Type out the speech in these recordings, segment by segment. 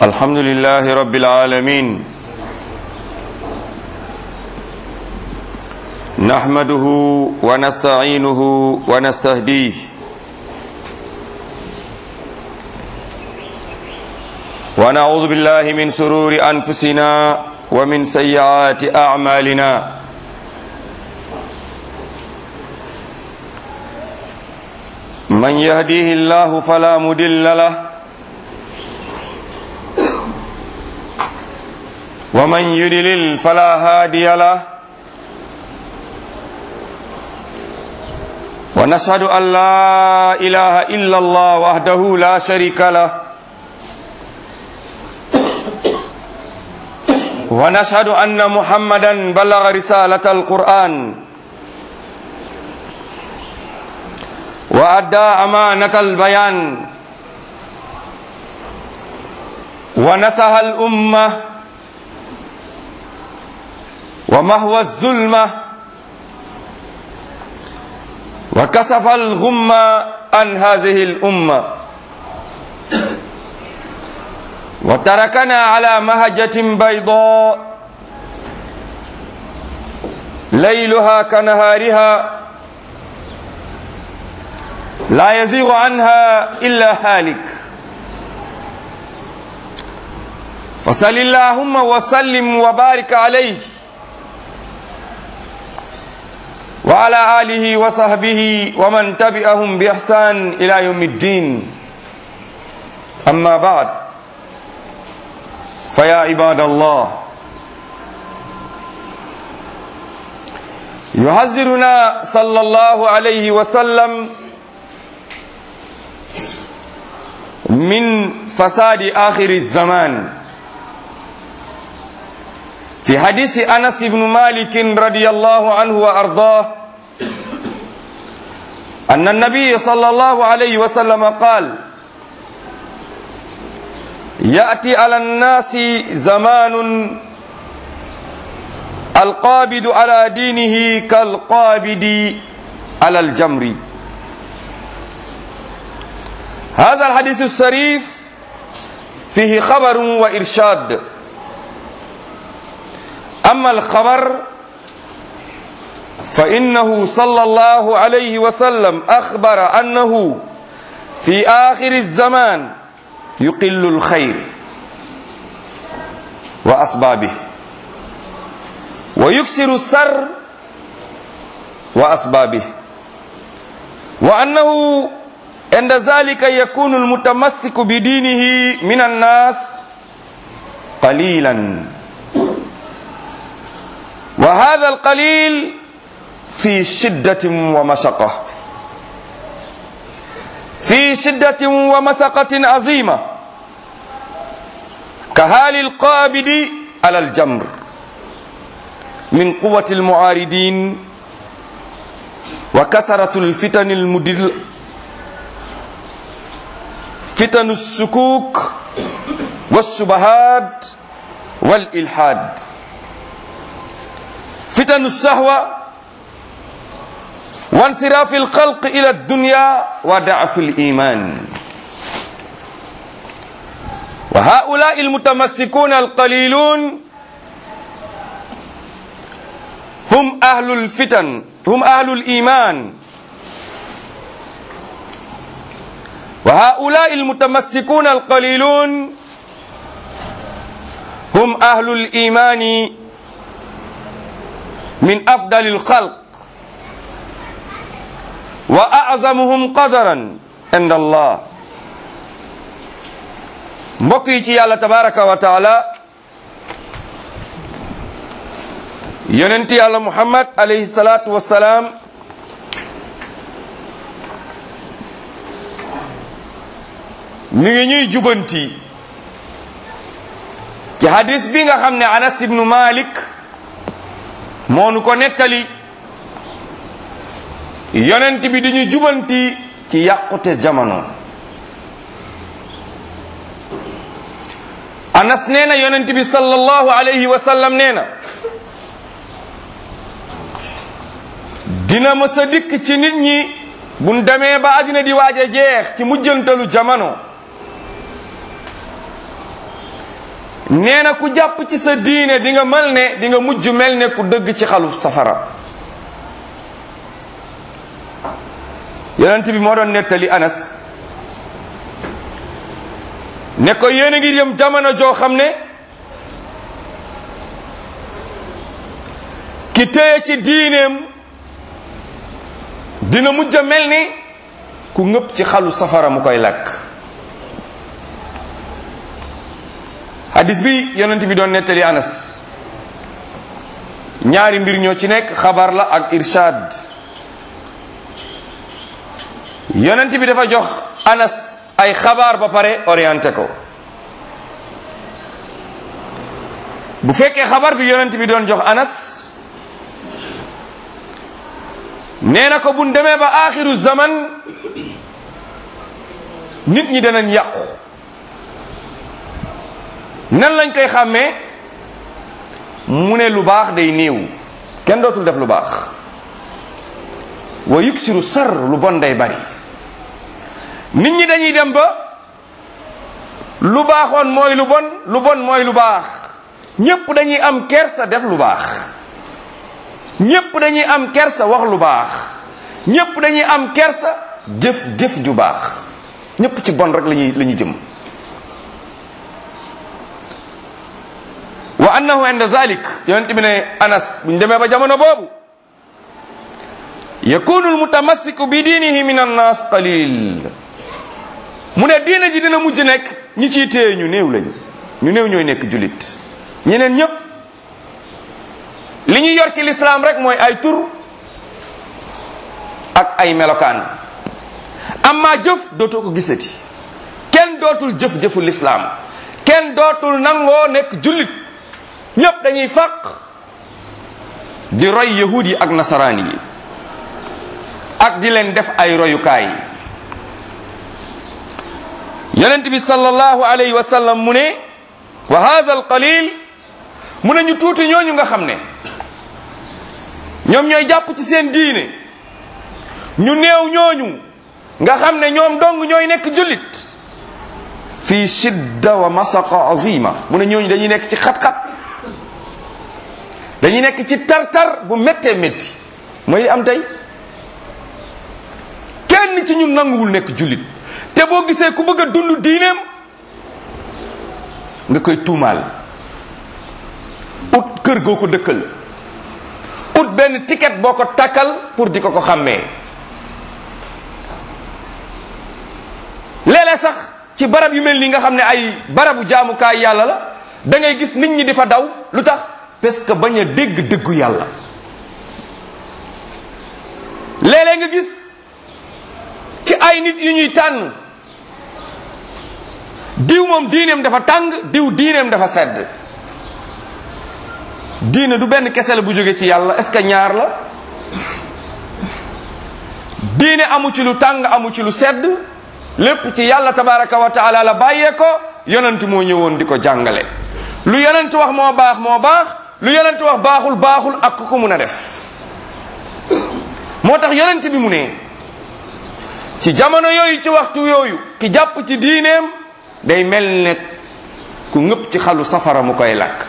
الحمد لله رب العالمين نحمده ونستعينه ونستهديه ونعوذ بالله من سرور أنفسنا ومن سيئات أعمالنا من يهديه الله فلا مدل له ومن يدلل فلا هادي له ونشهد أن لا إله إلا الله وحده لا شريك له ونشهد أن محمدا بلغ رسالة القرآن وأدى أمانة البيان ونسح الأمة ومهوى الظلمة وكسف الغمة عن هذه الأمة وتركنا على مهجة بيضاء ليلها كنهارها لا يزيغ عنها إلا هالك فصل اللهم وسلم وبارك عليه وعلى آله وصحبه ومن تبعهم بإحسان إلى يوم الدين أما بعد فيا عباد الله يحذرنا صلى الله عليه وسلم من فساد آخر الزمان في حديث أنس بن مالك رضي الله عنه وأرضاه أن النبي صلى الله عليه وسلم قال يأتي على الناس زمان القابض على دينه كالقابض على الجمر هذا الحديث الشريف فيه خبر وإرشاد أما الخبر فإنه صلى الله عليه وسلم أخبر أنه في آخر الزمان يقل الخير وأسبابه ويكسر السر وأسبابه وأنه عند ذلك يكون المتمسك بدينه من الناس قليلا وهذا القليل في شدة ومشقة في شدة ومسقة عظيمة كهال القابض على الجمر من قوة المعارضين وكثرة الفتن المدل فتن السكوك والشبهات والإلحاد فتن الشهوة وانصراف الخلق إلى الدنيا وضعف الإيمان وهؤلاء المتمسكون القليلون هم أهل الفتن هم أهل الإيمان وهؤلاء المتمسكون القليلون هم أهل الإيمان من أفضل الخلق وأعظمهم قدرا عند الله mbokk yi ci yàlla tabaraka wa taala yonent yàlla muhammad alayhi salaatu wassalaam mi ngi ñuy jubanti ci hadis bi nga xam ne anas ibnu malik moonu ko nettali yonent bi dañu jubanti ci yàqute jamono anas nee na yonent bi sallallahu alayhi wa sallam nee na dina mës a dikk ci nit ñi buñ demee ba àddina di waaj a jeex ci mujjantalu jamono nee na ku jàpp ci sa diine di nga mel ne di nga mujj mel ne ku dëgg ci xalu safara yonent bi moo doon nettali anas ne ko yéen a ngi yëm jamono joo xam ne ki téye ci diineem dina mujj a mel ni ku ngëpp ci xalu safara mu koy lakk hadis bi yonent bi doon nettali anas ñaari mbir ñoo ci nekk xabar la ak irshad yonent bi dafa jox anas ay xabaar ba pare orienté ko bu fekkee xabar bi yonent bi doon jox anas nee na ko buñ demee ba axiru zaman nit ñi danañ yàqu nan lañ koy xàmmee mu ne lu baax day néew kenn dootul def lu baax wa yuksiru sar lu bon day bari nit ñi dañuy dem ba lu baaxoon mooy lu bon lu bon mooy lu baax ñépp dañuy am kersa def lu baax ñépp dañuy am kersa wax lu baax ñépp dañuy am kersa jëf jëf ju baax ñépp ci bon rek lañuy la ñuy jëm wa annahu inda zalik yonent bi ne anas buñ demee ba jamono boobu yakunu almutamassiku bi diinihi min annas qalil mu ne diina ji dina mujj nekk ñi ciy téye ñu néew lañ ñu néew ñooy nekk julit ñeneen ñépp li ñu yor ci lislaam rek mooy ay tur ak ay melokaan amma jëf dootoo ko gisati kenn dootul jëf-jëfu lislaam kenn dootul nangoo nekk jullit ñépp dañuy fàq di roy yahud yi ak nasaraan yi ak di leen def ay royukaay yonent bi sallallahu alayhi wa sallam mu ne wa hadha al qalil mu ne ñu tuuti ñooñu nga xam ne ñoom ñooy jàpp ci seen diine ñu néew ñooñu nga xam ne ñoom dong ñooy nekk jullit fi shidda wa masaqa azima mu ne ñooñu dañuy nekk ci xat-xat dañuy nekk ci tar-tar bu méttee métti mooy am tey kenn ci ñun nanguwul nekk jullit te boo gisee ku bëgg a dund diineem nga koy tuumaal ut kër goo ko dëkkal ut benn ticket boo ko takkal pour di ko ko xàmmee léeg-léeg sax ci barab yu mel nii nga xam ne ay barabu jaamukaay yàlla la da ngay gis nit ñi di fa daw lu tax parce que bañ a dégg dëggu yàlla léeg-léeg nga gis ci ay nit yu ñuy tànn diw moom diineem dafa tàng diw diineem dafa sedd diine du benn kese la bu jóge ci yàlla est-ce que ñaar la diine amu ci lu tàng amu ci lu sedd lépp ci yàlla tabaraka wa taala la bàyyee ko yonent moo ñëwoon di ko jàngale lu yonent wax moo baax moo baax lu yonent wax baaxul baaxul ak ku ko mun a def moo tax yonent bi mu ne ci jamono yooyu ci waxtu yooyu ki jàpp ci diineem day mel ne ku ngëpp ci xalu safara mu koy lakk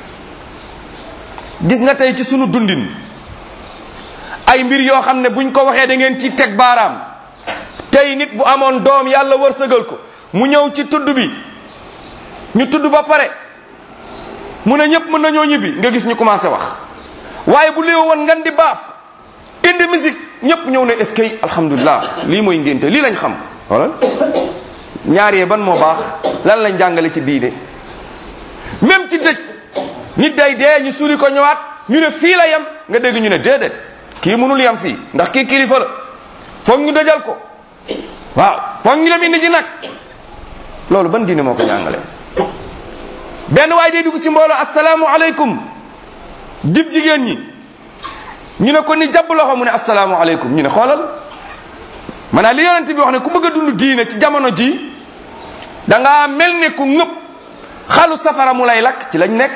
gis nga tey ci sunu dundin ay mbir yoo xam ne buñ ko waxee da ngeen ci teg baaraam tey nit bu amoon doom yàlla wërsëgal ko mu ñëw ci tudd bi ñu tudd ba pare mu ne ñëpp mën nañoo ñibbi nga gis ñu commencé wax waaye bu léew woon ngan di baaf indi musique ñëpp ñëw ne est-ce que alhamdulilah lii mooy ngénte lii lañ xam wala ñaar yee ban moo baax lan lañ jàngale ci diine même ci dëj nit day dee ñu suuli ko ñëwaat ñu ne fii la yem nga dégg ñu ne déedéet kii mënul yem fii ndax kii kilifa la foog ñu dajal ko waaw foog ñu dem indi ji nag loolu ban diine moo ko jàngale benn waaye day dugg ci mbooloo asalaamu aleykum dib jigéen ñi ñu ne ko ni jàpp loxo mu ne asalaamu aleykum ñu ne xoolal maanaam li yonent bi wax ne ku bëgg a dund diine ci jamono ji da ngaa mel ne ku ngëpp xalu safara mu lay lakk ci lañ nekk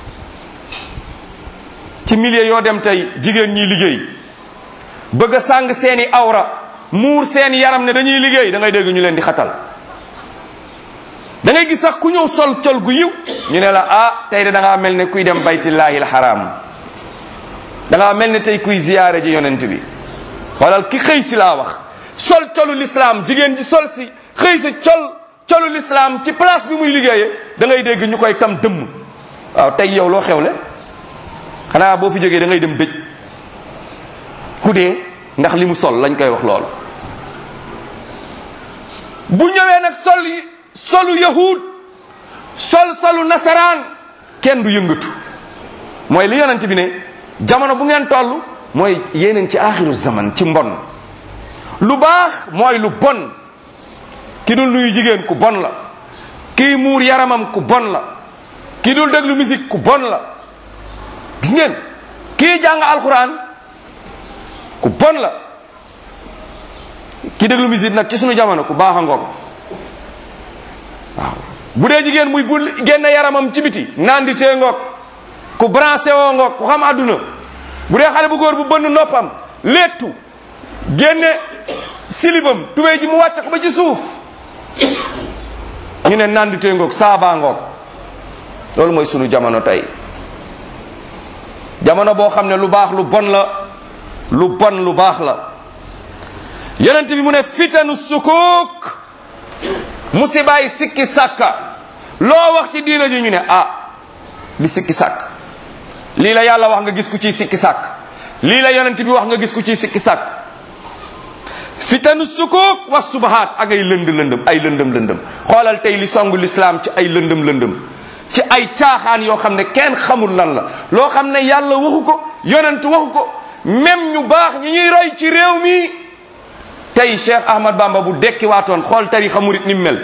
ci milieu yoo dem tey jigéen ñi liggéey bëgg a sàng seeni awra muur seeni yaram ne dañuy liggéey da ngay dégg ñu leen di xatal da ngay gis sax ku ñëw sol col gu yiw ñu ne la ah tey de da ngaa mel ne kuy dem baytillahi alxaram da ngaa mel ne tey kuy ziyaare ji yonent bi xoolal ki xëy si laa wax sol colu lislaam jigéen ji sol si xëy si col colu lislaam ci place bi muy liggéeyee da ngay dégg ñu koy tam dëmm waaw tey yow loo xewle xanaa boo fi jógee da ngay dem dëj ku dee ndax li mu sol lañ koy wax lool bu ñëwee nag sol yi solu yahud sol solu nasaraan kenn du yëngatu mooy li yonent bi ne jamono bu ngeen toll mooy yéeneen ci aaxiru zaman ci mbon lu baax mooy lu bon ki dul nuyu jigéen ku bon la kii muur yaramam ku bon la kii dul déglu musique ku bon la gis ngeen kii jàng alxuraan ku bon la kii déglu musique nag ci sunu jamono ku baax a ngoog waaw bu dee jigéen muy bu génne yaramam ci biti naan di tee ngoog ku branché woo ngoog ku xam àdduna bu dee xale bu góor bu bënn noppam léttu génne silibam tubéy ji mu wàcc ko ba ci suuf ñu ne naan di tee ngoog saabaa ngoog loolu mooy sunu jamono tey jamono boo xam ne lu baax lu bon la lu bon lu baax la yonent bi mu ne fitanu sukuk musibaay sikki sàkka loo wax ci diina ji ñu ne ah li sikki sàkk lii la yàlla wax nga gis ku ciy sikki sàkk lii la yonent bi wax nga gis ku ciy sikki sàkk fitanu sukuk wa subahaat ak ay lënd lëndëm ay lëndëm lëndëm xoolal tey li songu lislaam ci ay lëndëm lëndëm ci ay caaxaan yoo xam ne kenn xamul lan la loo xam ne yàlla waxu ko yonent waxu ko même ñu baax ñi ñuy roy ci réew mi tey Cheikh Ahmad Bamba bu dekki waatoon xool tarixa murit ni mu mel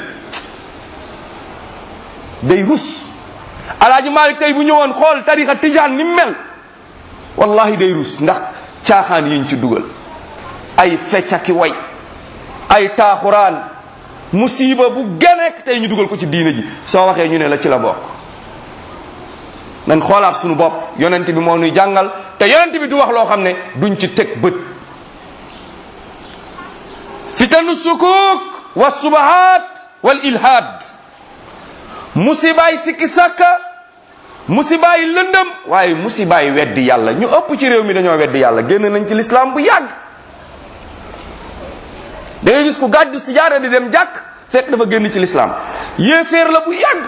day rus alaaji Malik tey bu ñëwoon xool tarixa tijaan ni mu mel wallahi day rus ndax caaxaan yiñ ci dugal ay feccaki way ay taaxuraan musiba bu genek tey ñu dugal ko ci diina ji soo waxee ñu ne la ci la bokk nan xoolaat suñu bopp yonent bi moo nuy jàngal te yonent bi du wax loo xam ne duñ ci teg bët fitanu sukuk wa subahat wal ilhad musibaay sikki sàkka musibaay lëndëm waaye musibaay weddi yàlla ñu ëpp ci réew mi dañoo weddi yàlla génn nañ ci lislaam bu yàgg da ngay gis ku gàddu si jaara di dem jàkk fekk dafa génn ci lislaam yéeféer la bu yàgg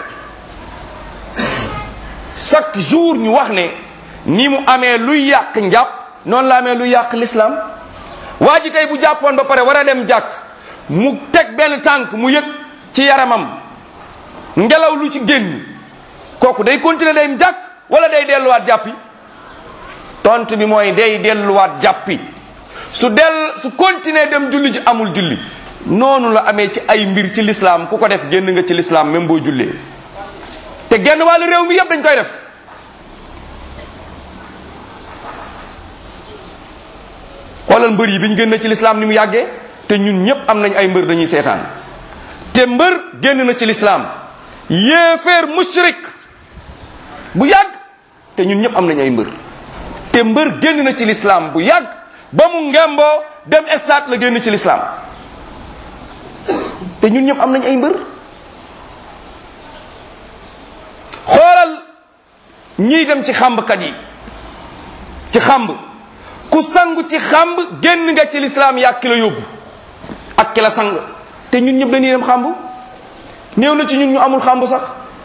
chaque jour ñu wax ne ni mu amee luy yàq njàpp noonu la amee luy yàq lislaam waa ji tey bu jàppoon ba pare war a dem jàkk mu teg benn tànk mu yëg ci yaramam ngelaw lu ci génn kooku day continuer day jàkk wala day delluwaat jàppi tontu bi mooy day delluwaat jàppi su del su continuer dem julli ci amul julli noonu la amee ci ay mbir ci lislaam ku ko def génn nga ci lislaam même boo jullee te genn wàllu réew mi yépp dañ koy def xoolal mbër yi bi ñu génn ci lislaam ni mu yàggee te ñun ñépp am nañ ay mbër dañuy seetaan te mbër génn na ci lislaam yéeféer mushrik bu yàgg te ñun ñépp am nañ ay mbër te mbër génn na ci lislaam bu yàgg ba mu ngemboo dem estaat la génn ci lislaam te ñun ñëpp am nañ ay mbër xoolal ñiy dem ci xàmbkat yi ci xàmb ku sangu ci xàmb génn nga ci lislaam yaa ki la yóbbu ak ki la sang te ñun ñëpp dañuy dem xàmb néew na ci ñun ñu amul xàmb sax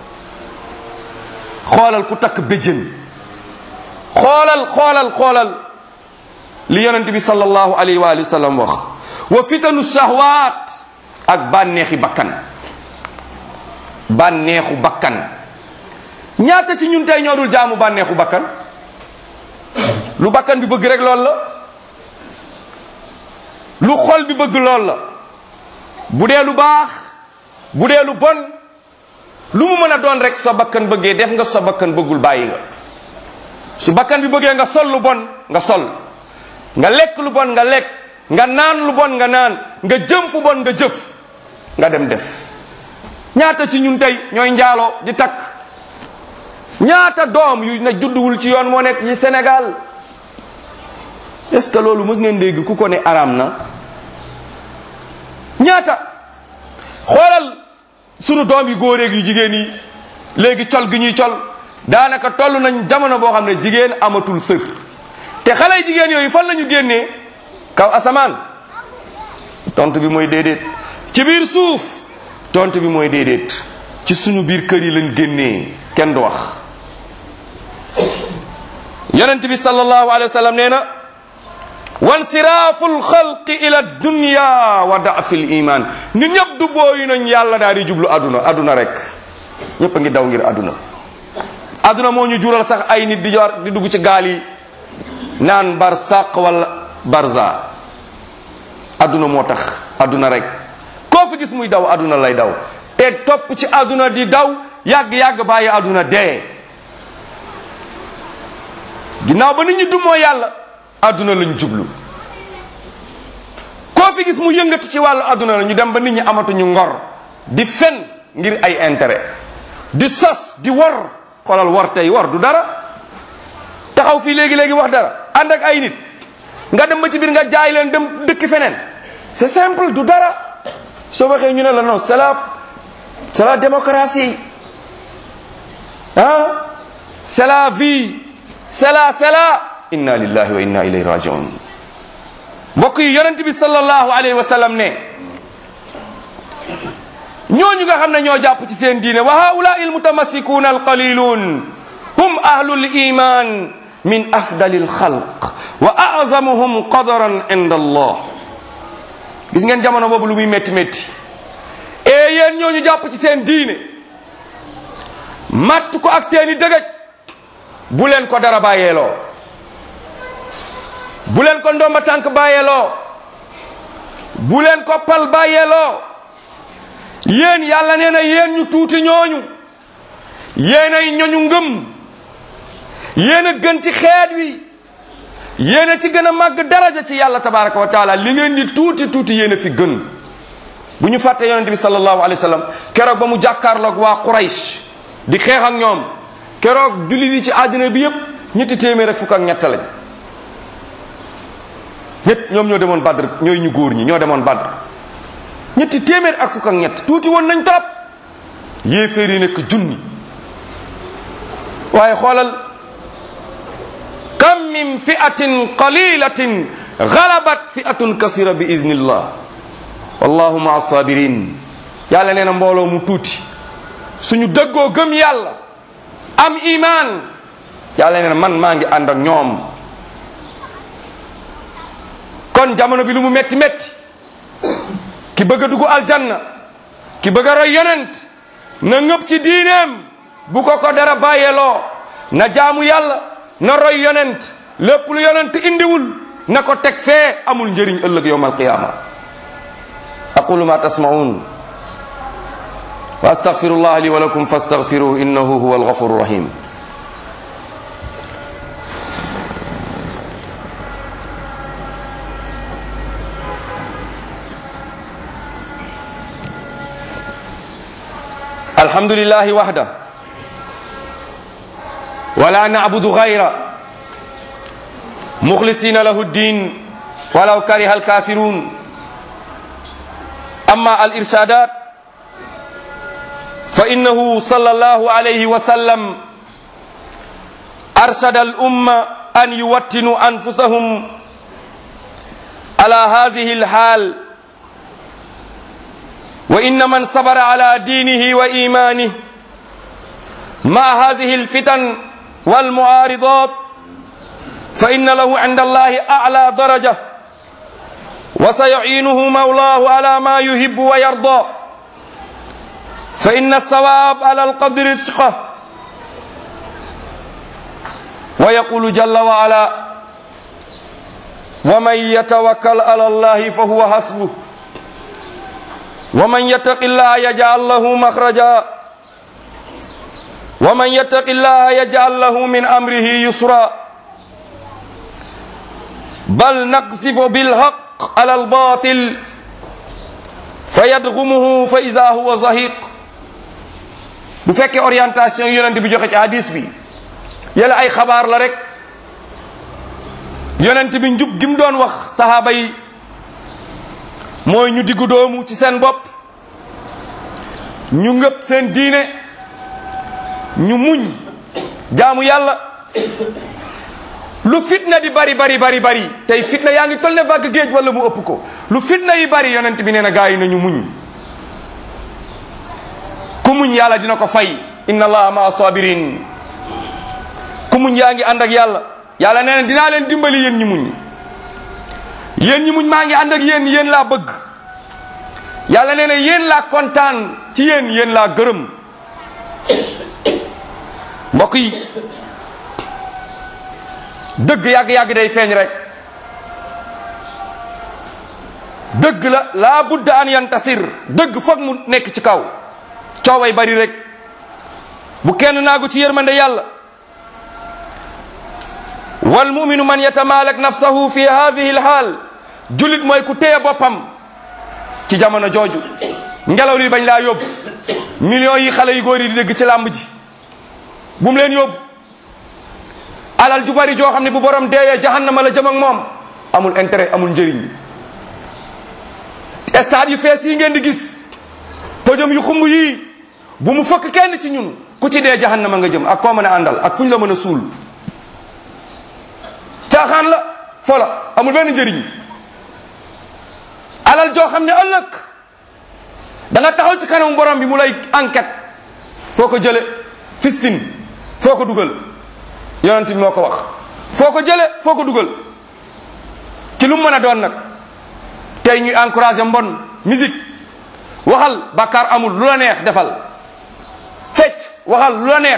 xoolal ku takk béjjën xoolal xoolal xoolal li yonent bi sallallahu alayhi wa alihi wa sallam wax wa fitanu shahwaat ak bànneexi bakkan bànneexu bakkan ñaata ci ñun tey ñoo dul jaamu bànneexu bakkan lu bakkan bi bëgg rek lool la lu xol bi bëgg lool la bu dee lu baax bu dee lu bon lu mu mën a doon rek sa bakkan bëggee def nga sa bakkan bëggul bàyyi nga su bakkan bi bëggee nga sol lu bon nga sol nga lekk lu bon nga lekk nga naan lu bon nga naan nga jëm fu bon nga jëf nga dem def ñaata ci ñun tey ñooy njaaloo di takk ñaata doom yu na judduwul ci yoon moo nekk ci Sénégal est-ce que loolu mës ngeen dégg ku ko ne araam na ñaata xoolal sunu doom yi góoreeg yu jigéen yi léegi col gi ñuy col daanaka toll nañ jamono boo xam ne jigéen amatul sër te xale jigéen yooyu fan la ñu génnee kaw asamaan tontu bi mooy déedéet ci biir suuf tontu bi mooy déedéet ci suñu biir kër yi lañ génnee kenn du wax yonent bi sallallahu alayhi wa sallam nee na wansiraafu lxalqi ila dunya wa daafi l iman nit ñëpp du booyu nañ yàlla daal di jublu aduna aduna rek ñëpp a ngi daw ngir aduna aduna moo ñu jural sax ay nit di yor di dugg ci gaal yi naan barsaq wala barza aduna moo tax aduna rek koo fi gis muy daw aduna lay daw te topp ci aduna di daw yàgg-yàgg bàyyi aduna dee ginnaaw ba nit ñi dumoo yàlla aduna lañ jublu koo fi gis mu yëngatu ci wàllu aduna la ñu dem ba nit ñi amatuñu ngor di fen ngir ay intérêt di sos di war xoolal war tey war du dara taxaw fii léegi-léegi wax dara ànd ak ay nit nga dem ba ci biir nga jaay leen dem dëkk feneen c'est simple du dara soo waxee ñu ne la non c'est la c'est la démocratie ah c'est la vie c'est la c'est la inna lillahi wa inna ilayhi rajiun mbokk yi yonent bi sallallahu alayhi wa sallam ne ñooñu nga xam ne ñoo jàpp ci seen diine wa haulaai almutamassikuuna alqalilun hum ahlul iman min afdali alxalq wa azamuhum qadaran inda allah gis ngeen jamono boobu lu muy métti métti e yéen ñooñu jàpp ci seen diine matt ko ak seeni dëgëj bu leen ko dara bàyyeeloo bu leen ko ndomba tànk bàyyeeloo bu leen ko pal bàyyeeloo yéen yàlla nee na yéen ñu tuuti ñooñu yéen ay ñoñu ngëm yéen a gën ci xeet wi yéen a ci gën a màgg daraja ci yàlla tabaraka wa taala li ngeen di tuuti tuuti yéen a fi gën bu ñu fàtte yonente bi sallallahu alayhi wa sallam keroog ba mu jàkkaarloog waa Quraysh di xeex ak ñoom keroog jullit yi ci àddina bi yépp ñetti téeméer ak fukk ak ñett lañ ñett ñoom ñoo demoon Badr ñooy ñu góor ñi ñoo demoon Badr ñetti téeméer ak fukk ak ñett tuuti woon nañ trop yéeféer yi nekk junni waaye xoolal kam min fi'atin qalilatin galabat fi'atun kasira bi iznillah wallahu maa sabirin yàlla nee na mbooloo mu tuuti suñu dëggoo gëm yàlla am iman yàlla nee na man maa ngi ànd ak ñoom kon jamono bi lu mu metti metti ki bëgg a dugg aljanna ki bëgg a roy yonent na ngëp ci diineem bu ko ko dara bàyyeeloo na jaamu yàlla na roy yonent lépp lu yonent indiwul na ko teg fee amul njëriñ ëllëg yowm alqiyama aqulu ma tasmaun wa astaghfirullah li wa lakum fastaghfiruhu innahu huwa alghafuru rahim الحمد لله وحده ولا نعبد غيره مخلصين له الدين ولو كره الكافرون أما الإرشادات فإنه صلى الله عليه وسلم أرشد الأمة أن يوتنوا أنفسهم على هذه الحال وإن من صبر على دينه وإيمانه مع هذه الفتن والمعارضات فإن له عند الله أعلى درجة وسيعينه مولاه على ما يحب ويرضى فإن الثواب على القدر رزقه ويقول جل وعلا ومن يتوكل على الله فهو حسبه ومن يتق الله يجعل له مخرجا ومن يتق الله يجعل له من امره يسرا بل نقذف بالحق على الباطل فيدغمه فاذا هو زهيق bu fekkee orientation yonent bi joxe ci hadis bi yàlla ay xabaar la rek yonent bi njub gi mu doon wax sahaaba yi mooy ñu diggu doomu ci seen bopp ñu ngëp seen diine ñu muñ jaamu yàlla lu fitna di bari bari bari bari tey fitna yaa ngi toll ne vague géej wala mu ëpp ko lu fitna yi bari yonent bi nee na gaa yi nañu muñ ku muñ yàlla dina ko fay inna allaha maa sabirin ku muñ yaa ngi ànd ak yàlla yàlla nee na dinaa leen dimbali yéen ñi muñ yéen ñi muñ maa ngi ànd ak yéen yéen laa bëgg yàlla nee na yéen laa kontaan ci yéen yéen laa gërëm mbokk yi dëgg yàgg-yàgg day feeñ rek dëgg la laa budda an yantasir dëgg foog mu nekk ci kaw cooway bari rek bu kenn naagu ci yërmande yàlla wal muminu man yatamalak nafsahu fi hadihi lhaal julit mooy ku téye boppam ci jamono jooju ngelaw li bañ laa yóbbu millions yi xale yu góor yi di dégg ci làmb ji bu mu leen yóbbu alal ju bari joo xam ne bu borom deeyee jahannama la jëm ak moom amul intérêt amul njëriñ stade yu fees yi ngeen di gis podium yu xumb yii bu mu fëkk kenn ci ñun ku ci dee jahannama nga jëm ak koo mën a àndal ak fu ñu la mën a suul caaxaan la fola amul benn njëriñ alal joo xam ne ëllëg da nga taxaw ci kanamu borom bi mu lay enquête foo ko jële fistin foo ko dugal yonent bi moo ko wax foo ko jële foo ko dugal ci lu mu mën a doon nag tey ñuy encouragé mbon musique waxal bàkkaar amul lu la neex defal fecc waxal lu la neex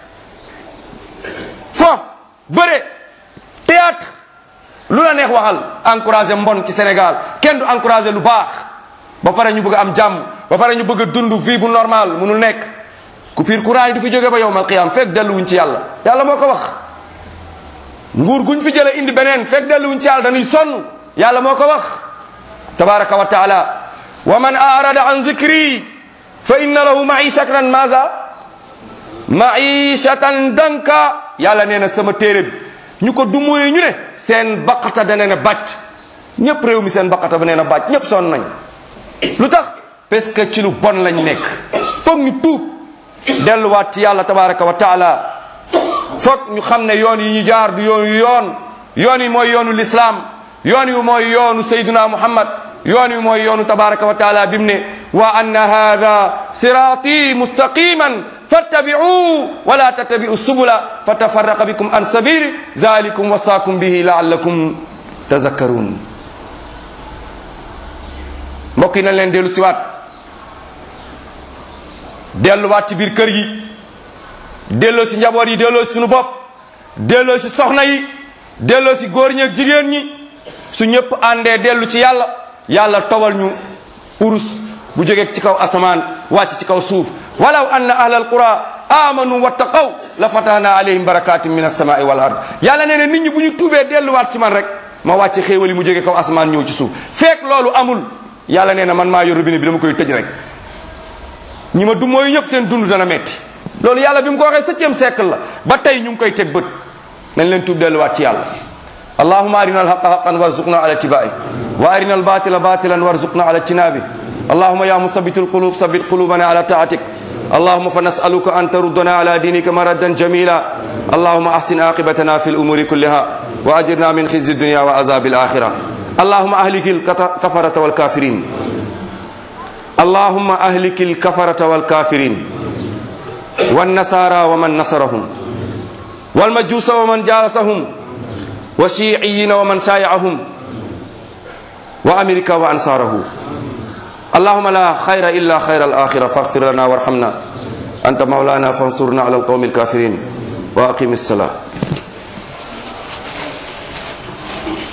fo bëre théâtre lu la neex waxal encouragé mbon ci Sénégal kenn du encouragé lu baax ba pare ñu bëgg a am jàmm ba pare ñu bëgg a dund vie bu normal munul nekk coupure courant yi du fi jóge ba yowmal qiyaam fekk delluwuñ ci yàlla yàlla moo ko wax nguur guñ fi jële indi beneen fekk delluwuñ ci yàlla dañuy sonn yàlla moo ko wax tabaraka wa taala wa man arada an zikri fa inna lahu maishatan maza maishatan danka yàlla nee na sama téere bi ñu ko dumóoye ñu ne seen baqata da nee na bàcc ñëpp réew mi seen baqata ba nee na bàcc ñëpp sonn nañ lu tax parce que ci lu bon lañ nekk foog ñu tuub delluwaat ci yàlla tabaraka wa taala foog ñu xam ne yoon yi ñu jaar du yoon yu yoon yoon yi mooy yoonu lislaam yoon wi mooy yoonu sayduna muhammad yoon wi mooy yoonu tabaraka wa taala bim ne wa anna hada sirati mustaqiman fattabi'u wala tattabi'u subula fatafarraqa bikum an sabili zalikum wasaakum bihi laallakum tazakkarun mbokk yi nañ leen dellu siwaat delluwaat ci biir kër yi delloo si njaboot yi delloo si sunu bopp delloo si soxna yi delloo si góor ñi ak jigéen ñi su ñëpp àndee dellu ci yàlla yàlla tobal ñu urus bu jógee ci kaw asamaan wàcc ci kaw suuf walaw anna ahla alqura amanu wattaqaw la fatahna alayhim barakatin min alsamai wal ard yàlla nee na nit ñi bu ñu tuubee delluwaat ci man rek ma wàcc xéewal yi mu jógee kaw asamaan ñëw ci suuf fekk loolu amul yàlla nee na man maa yor robinet bi dama koy tëj rek ñi ma du mooy ñëpp seen dund dana metti loolu yàlla bi mu ko waxee septième siècle la ba tey ñu ngi koy teg bët nañ leen tuub delluwaat ci yàlla اللهم أرنا الحق حقا وارزقنا على اتباعه وأرنا الباطل باطلا وارزقنا على اجتنابه اللهم يا مثبت القلوب ثبت قلوبنا على طاعتك اللهم فنسألك أن تردنا على دينك مردا جميلا اللهم أحسن عاقبتنا في الأمور كلها وأجرنا من خزي الدنيا وعذاب الآخرة اللهم أهلك الكفرة والكافرين اللهم أهلك الكفرة والكافرين والنصارى ومن نصرهم والمجوس ومن جالسهم والشيعيين ومن شايعهم وأمريكا وأنصاره اللهم لا خير إلا خير الآخرة فاغفر لنا وارحمنا أنت مولانا فانصرنا على القوم الكافرين وأقم الصلاة